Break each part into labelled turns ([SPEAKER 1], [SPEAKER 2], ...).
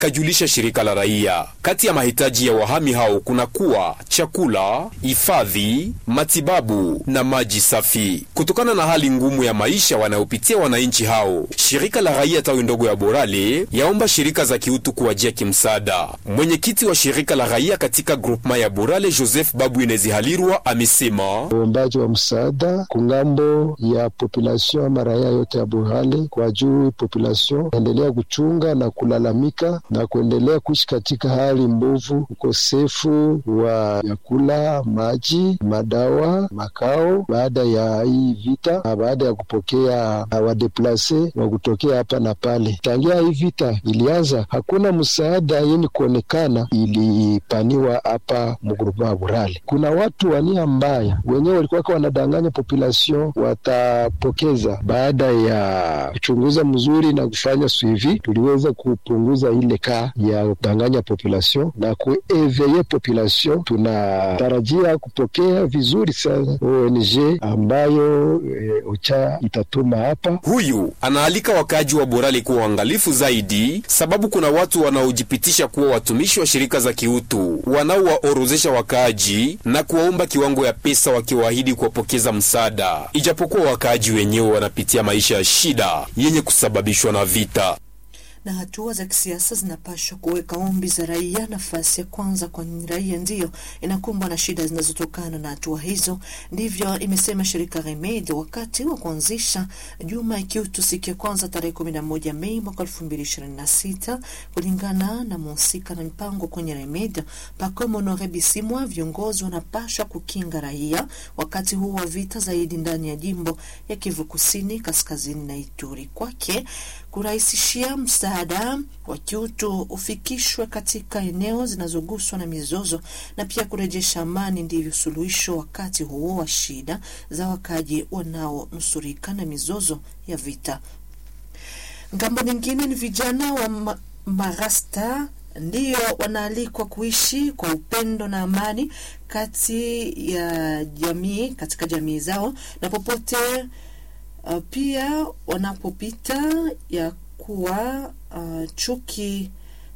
[SPEAKER 1] kajulisha shirika la raia. Kati ya mahitaji ya wahami hao kuna kuwa chakula, hifadhi, matibabu na maji safi. Kutokana na hali ngumu ya maisha wanayopitia wananchi hao, shirika la raia tawi ndogo ya Borale yaomba shirika za kiutu kuwajia kimsaada. Mwenyekiti wa shirika la raia katika grupema ya Borale, Joseph Babu Inezi Halirwa, amesema
[SPEAKER 2] uombaji wa msaada kungambo ya population ama raia yote ya Borale kwa juu population endelea kuchunga na kulalamika na kuendelea kuishi katika hali mbovu, ukosefu wa vyakula, maji, madawa, makao baada ya hii vita na baada ya kupokea wadeplase wa kutokea hapa na pale. Tangia hii vita ilianza, hakuna msaada yenye kuonekana ilipaniwa hapa mgrupema wa Burale. Kuna watu wa nia mbaya wenyewe walikuwa wanadanganya population watapokeza. Baada ya kuchunguza mzuri na kufanya suivi, tuliweza kupunguza ile ka ya kudanganya population na kueveye population. Tunatarajia kupokea vizuri sana ONG ambayo e, OCHA itatuma hapa.
[SPEAKER 1] Huyu anaalika wakaaji wa Borale kuwa uangalifu zaidi, sababu kuna watu wanaojipitisha kuwa watumishi wa shirika za kiutu wanaowaorozesha wakaaji na kuwaomba kiwango ya pesa wakiwaahidi kuwapokeza msaada, ijapokuwa wakaaji wenyewe wanapitia maisha ya shida yenye kusababishwa na vita
[SPEAKER 3] na hatua za kisiasa zinapaswa kuweka ombi za raia nafasi ya kwanza, kwani raia ndiyo inakumbwa na shida zinazotokana na hatua hizo. Ndivyo imesema shirika Remed wakati wa kuanzisha juma ya kiutu siku ya kwanza tarehe kumi na moja Mei mwaka elfu mbili ishirini na sita. Kulingana na mhusika na mipango kwenye Remed Pacome Honore Bisimwa, viongozi wanapaswa kukinga raia wakati huu wa vita zaidi ndani ya jimbo ya Kivu Kusini, Kaskazini na Ituri. Kwake kurahisishia msaada wa kiutu ufikishwe katika eneo zinazoguswa na mizozo na pia kurejesha amani, ndivyo suluhisho wakati huo wa shida za wakaji wanaonusurika na mizozo ya vita. Ngambo nyingine ni vijana wa ma marasta ndiyo wanaalikwa kuishi kwa upendo na amani kati ya jamii katika jamii zao na popote Uh, pia wanapopita ya kuwa uh, chuki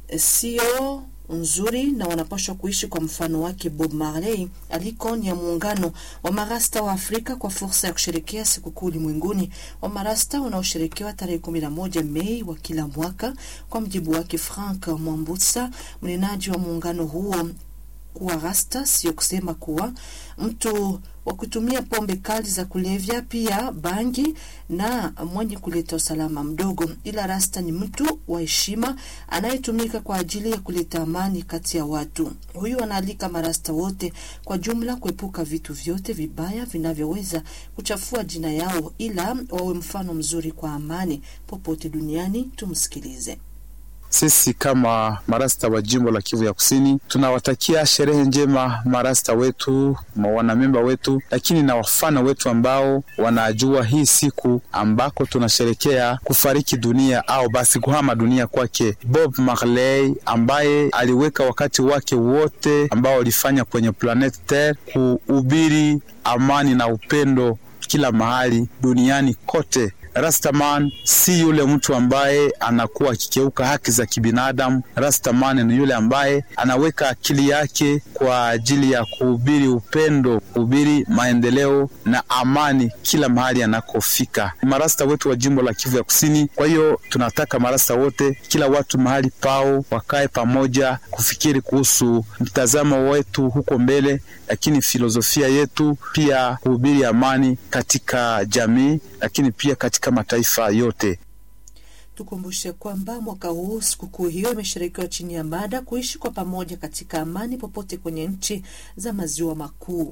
[SPEAKER 3] sio nzuri na wanapaswa kuishi kwa mfano wake Bob Marley aliko ni ya muungano wa marasta wa Afrika kwa fursa ya kusherekea sikukuu ulimwenguni wa marasta unaosherekewa tarehe kumi na moja Mei wa kila mwaka. Kwa mjibu wake Frank Mwambutsa, mnenaji wa muungano huo, kuwa rasta sio kusema kuwa mtu wa kutumia pombe kali za kulevya, pia bangi na mwenye kuleta usalama mdogo, ila rasta ni mtu wa heshima anayetumika kwa ajili ya kuleta amani kati ya watu. Huyu anaalika marasta wote kwa jumla kuepuka vitu vyote vibaya vinavyoweza kuchafua jina yao, ila wawe mfano mzuri kwa amani popote duniani. Tumsikilize.
[SPEAKER 4] Sisi kama marasta wa jimbo la Kivu ya Kusini tunawatakia sherehe njema marasta wetu, wanamemba wetu, lakini na wafana wetu ambao wanajua hii siku ambako tunasherekea kufariki dunia au basi kuhama dunia kwake Bob Marley, ambaye aliweka wakati wake wote ambao alifanya kwenye planet Terre kuhubiri amani na upendo kila mahali duniani kote. Rastaman si yule mtu ambaye anakuwa akikeuka haki za kibinadamu. Rastaman ni yule ambaye anaweka akili yake kwa ajili ya kuhubiri upendo, kuhubiri maendeleo na amani kila mahali anakofika. Marasta wetu wa jimbo la Kivu ya Kusini. Kwa hiyo tunataka marasta wote, kila watu mahali pao, wakae pamoja kufikiri kuhusu mtazamo wetu huko mbele, lakini filosofia yetu pia kuhubiri amani katika jamii, lakini pia katika mataifa yote.
[SPEAKER 3] Tukumbushe kwamba mwaka huu sikukuu hiyo imeshirikiwa chini ya mada kuishi kwa pamoja katika amani popote kwenye nchi za maziwa makuu.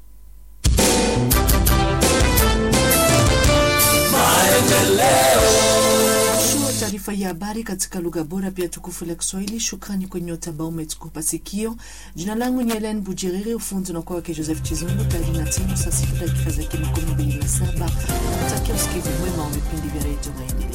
[SPEAKER 3] Mwisho wa taarifa ya habari katika lugha bora pia tukufu la Kiswahili. Shukrani kwa nyote ambao umetukupa sikio. Jina langu ni Helen Bujiriri, ufundi unakuwa wake Joseph Chizungu. Tayari na timu saa sita dakika zake makumi mbili na saba. Nakutakia usikivu mwema wa vipindi vya redio Maendeleo.